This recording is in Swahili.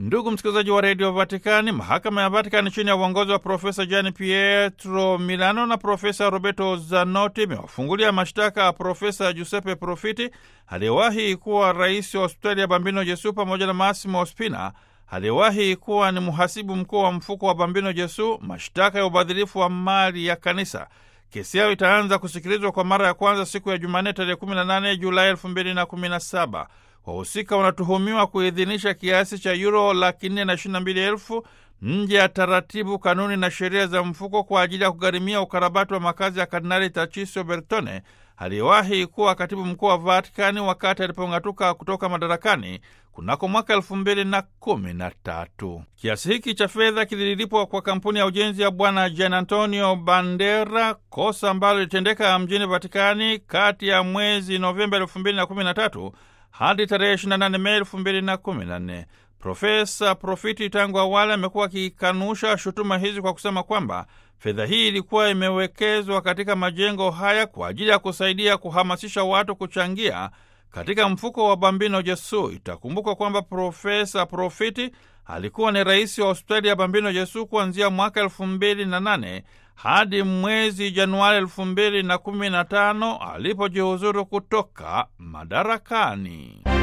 Ndugu msikilizaji wa redio Vatikani, mahakama ya Vatikani chini ya uongozi wa Profesa Gianni Pietro Milano na Profesa Roberto Zanotti imewafungulia mashtaka ya Profesa Giuseppe Profiti aliyewahi kuwa rais wa hospitali ya Bambino Jesu pamoja na Massimo Spina aliyewahi kuwa ni mhasibu mkuu wa mfuko wa Bambino Jesu, mashtaka ya ubadhirifu wa mali ya kanisa. Kesi yao itaanza kusikilizwa kwa mara ya kwanza siku ya Jumanne tarehe 18 Julai 2017. Wahusika wanatuhumiwa kuidhinisha kiasi cha yuro laki nne na ishirini na mbili elfu nje ya taratibu, kanuni na sheria za mfuko kwa ajili ya kugharimia ukarabati wa makazi ya Kardinali Tarchisio Bertone aliyewahi kuwa katibu mkuu wa Vatikani wakati alipong'atuka kutoka madarakani kunako mwaka elfu mbili na kumi na tatu. Kiasi hiki cha fedha kililipwa kwa kampuni ya ujenzi ya Bwana Gian Antonio Bandera, kosa ambalo lilitendeka mjini Vatikani kati ya mwezi Novemba elfu mbili na kumi na tatu hadi tarehe 28 Mei 2014. Profesa Profiti tangu awali amekuwa akikanusha shutuma hizi kwa kusema kwamba fedha hii ilikuwa imewekezwa katika majengo haya kwa ajili ya kusaidia kuhamasisha watu kuchangia katika mfuko wa Bambino Jesu. Itakumbukwa kwamba Profesa Profiti alikuwa ni rais wa hospitali ya Bambino Jesu kuanzia mwaka elfu mbili na nane hadi mwezi Januari elfu mbili na kumi na tano alipojihuzuru kutoka madarakani.